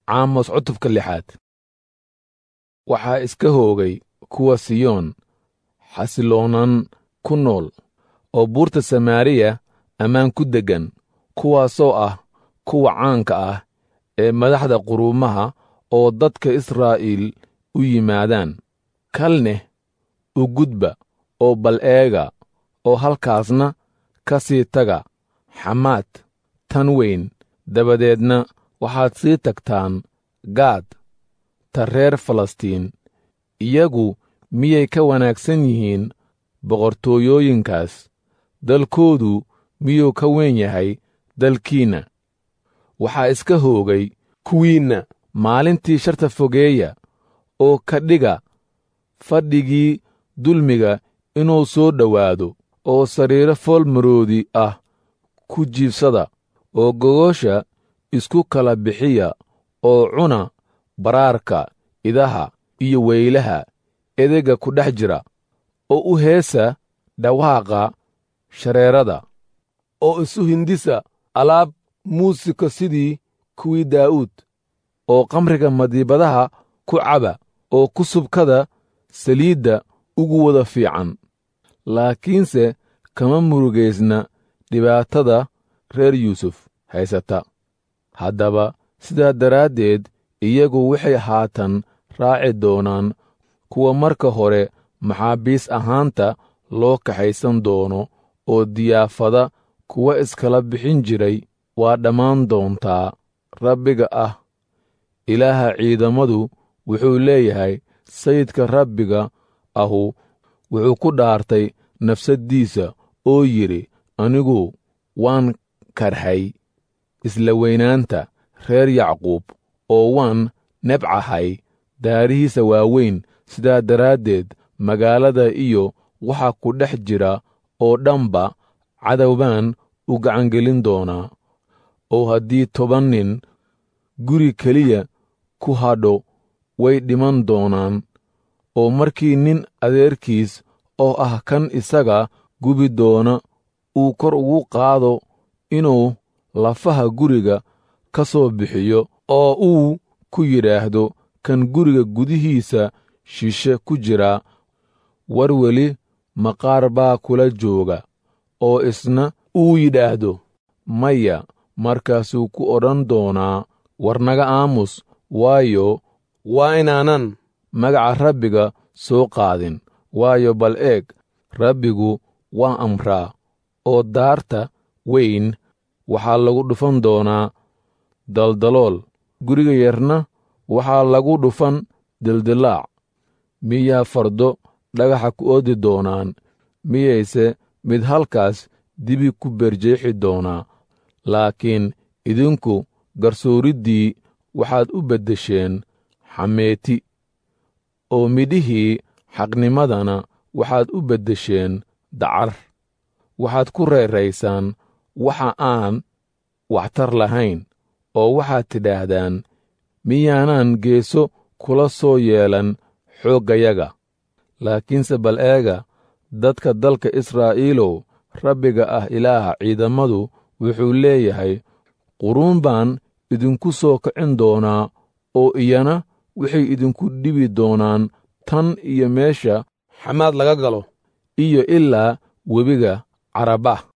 caamos cutubka lixaad waxaa iska hoogay kuwa siyoon xasiloonan ku nool oo buurta samaariya ammaan ku deggan kuwaasoo ah kuwa caanka ah ee madaxda quruumaha oo dadka israa'iil u yimaadaan kalneh u gudba oo bal eega oo halkaasna ka sii taga xamaad tan weyn dabadeedna waxaad sii tagtaan gaad ta reer falastiin iyagu miyay ka wanaagsan yihiin boqortooyooyinkaas dalkoodu miyuu ka weyn yahay dalkiinna waxaa iska hoogay kuwiinna maalintii sharta fogeeya oo ka dhiga fadhigii dulmiga inuu soo dhowaado oo sariiro foolmaroodi ah ku jiibsada oo gogosha isku kala bixiya oo cuna baraarka idaha iyo weylaha edega ku dhex jira oo u heesa dhawaaqa shareerada oo isu hindisa alaab muusika sidii kuwii daa'uud oo kamriga madiibadaha ku caba oo ku subkada saliidda ugu wada fiican laakiinse kama murugaysna dhibaatada reer yuusuf haysata haddaba sidaa daraaddeed iyagu waxay haatan raaci doonaan kuwa marka hore maxaabiis ahaanta loo kaxaysan doono oo diyaafada kuwa iskala bixin jiray waa dhammaan doontaa rabbiga ah ilaaha ciidamadu wuxuu leeyahay sayidka rabbiga ahu wuxuu ku dhaartay nafsaddiisa oo yidhi anigu waan karhay isla weynaanta reer yacquub oo waan nebcahay daarihiisa waaweyn sidaa daraaddeed magaalada iyo waxa ku dhex jira oo dhanba cadow baan u gacangelin doonaa oo haddii toban nin guri keliya ku hadho way dhiman doonaan oo markii nin adeerkiis oo ah kan isaga gubi doona uu kor ugu qaado inuu lafaha guriga ka soo bixiyo oo uu ku yidhaahdo kan guriga gudihiisa shishe ku jira war weli maqaar baa kula jooga oo isna uu yidhaahdo maya markaasuu ku odhan doonaa war naga aamus waayo waa inaanan magaca rabbiga soo qaadin waayo bal eeg rabbigu waa amraa oo daarta weyn waxaa lagu dhufan doonaa daldalool guriga yarna waxaa lagu dhufan dildilaac miyaa fardo dhagaxa ku oodi doonaan miyayse mid halkaas dibi ku berjeexi doonaa laakiin idinku garsooriddii waxaad u beddesheen xameeti oo midhihii xaqnimadana waxaad u beddesheen dacar waxaad ku reeraysaan waxa aan waxtar lahayn oo waxaad tidhaahdaan miyaanaan geeso kula soo yeelan xooggayaga laakiinse bal eega dadka dalka israa'iilow rabbiga ah ilaaha ciidamadu wuxuu leeyahay quruun baan idinku soo kicin doonaa oo iyana waxay idinku dhibi doonaan tan iyo meesha xamaad laga galo iyo ilaa webiga carabah